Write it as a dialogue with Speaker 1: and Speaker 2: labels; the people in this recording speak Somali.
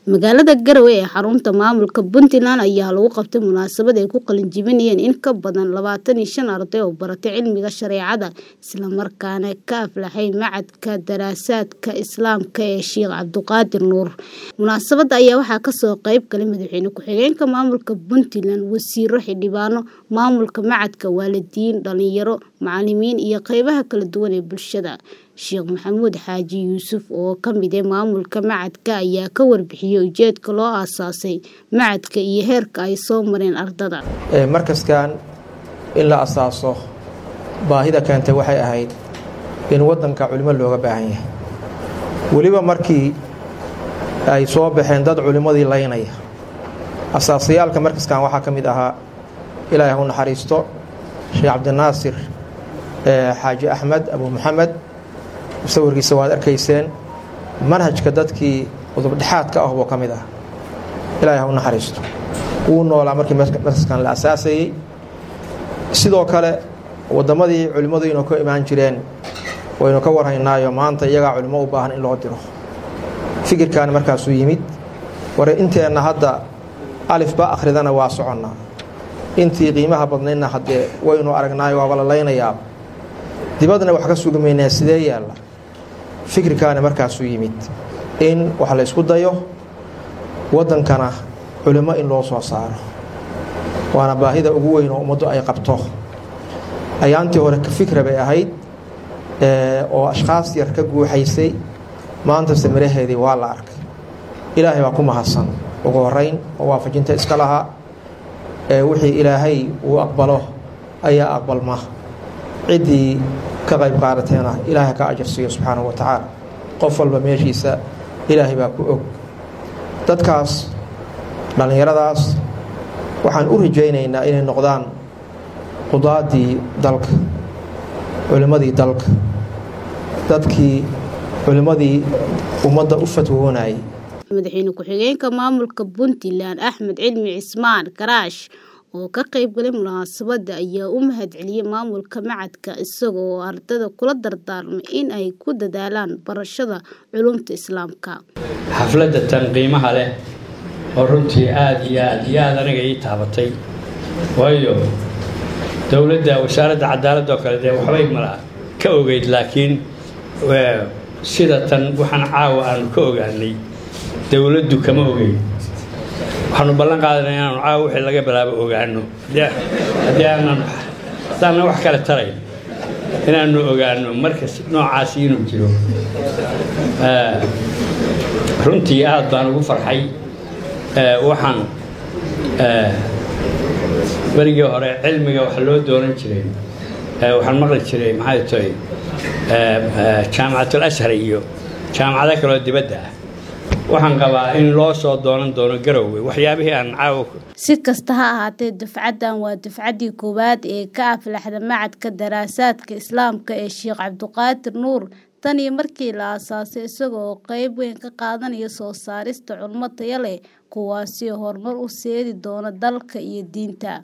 Speaker 1: magaalada garowe ee xarunta maamulka puntland ayaa lagu qabtay munaasabad ay ku qalinjibinayeen in ka badan labaatan iyo shan arday oo baratay cilmiga shareecada islamarkaana ka aflaxay macadka daraasaadka islaamka ee sheekh cabduqaadir nuur munaasabada ayaa waxaa kasoo qeyb galay madaxweyne ku-xigeenka maamulka puntland wasiiro xildhibaano maamulka macadka waalidiin dhalinyaro macalimiin iyo qeybaha kala duwan ee bulshada sheekh maxamuud xaaji yuusuf oo ka mid ah maamulka macadka ayaa ka warbixiyey ujeedka loo aasaasay macadka iyo heerka ay soo mareen ardada
Speaker 2: markaskan in la asaaso baahida keentay waxay ahayd in waddanka culimo looga baahan yahay weliba markii ay soo baxeen dad culimmadii laynaya asaasayaalka markaskan waxaa ka mid ahaa ilaahay hu naxariisto sheekh cabdinaasir xaaji axmed abu maxamed sawirkiisa waad arkayseen manhajka dadkii udubdhexaadka ah buu ka mid ah ilaahay ha u naxariisto wuu noolaa markii markaskan la asaasayey sidoo kale wadammadii culimmadu inuu ka imaan jireen waynu ka warhaynaayo maanta iyagaa culimo u baahan in loo diro fikirkaani markaasuu yimid ware inteenna hadda alifba akhridana waa soconnaa intii qiimaha badnaydna haddee waynu aragnaayo waaba la laynayaa dibadna wax ka sugimaynaa sidee yaalla fikirkaani markaasuu yimid in wax la ysku dayo waddankana culimo in loo soo saaro waana baahida ugu weyn oo ummaddu ay qabto ayaantii hore ka fikra bay ahayd oo ashkhaas yar ka guuxaysay maantase miraheedii waa la arkay ilaahay baa ku mahadsan ugu horeyn oo waafajinta iska lahaa wixii ilaahay uu aqbalo ayaa aqbalma ciddii ka qayb qaadateena ilaahay ka ajarsiiyo subxaanahu wa tacaala qof walba meeshiisa ilaahay baa ku og dadkaas dhallinyaradaas waxaan u rajaynaynaa inay noqdaan qudaadii dalka culimmadii dalka dadkii culimmadii ummadda u fatwoonayay
Speaker 1: madaxweyne ku-xigeenka maamulka puntland axmed cilmi cismaan karaash oo ka qayb galay munaasabadda ayaa u mahad celiyey maamulka macadka isaga oo ardada kula dardaarmay in ay ku dadaalaan barashada culumta islaamka
Speaker 3: xafladda tan qiimaha leh oo runtii aada iyo aada iyo aada aniga ii taabatay waayo dowladda wasaaradda cadaaladda oo kale dee waxbay mala ka ogeyd laakiin sida tan waxaan caawa aanu ka ogaanay dowladdu kama ogeyn waxaanu ballan qaadana inaanu caawa wixii laga bilaabo ogaano haddii aanan haddaana wax kale tarayn inaanu ogaano markas noocaasi inuu jiro runtii aada baan ugu farxay waxaan berigii hore cilmiga waxa loo doonan jiray waxaan maqli jiray maxay tahay jaamacatul ashar iyo jaamacado kaloo dibadda ah waxaan qabaa in loo soo doonan doono garowe waxyaabihii aan caawa
Speaker 1: si kasta ha ahaatee dufcaddan waa dufcaddii koowaad ee ka aflaxda macadka daraasaadka islaamka ee sheekh cabduqaadir nuur tan iyo markii la aasaasay isagoo qeyb weyn ka qaadanaya soo saarista culmo taya leh kuwaasi horumar u seedi doona dalka iyo diinta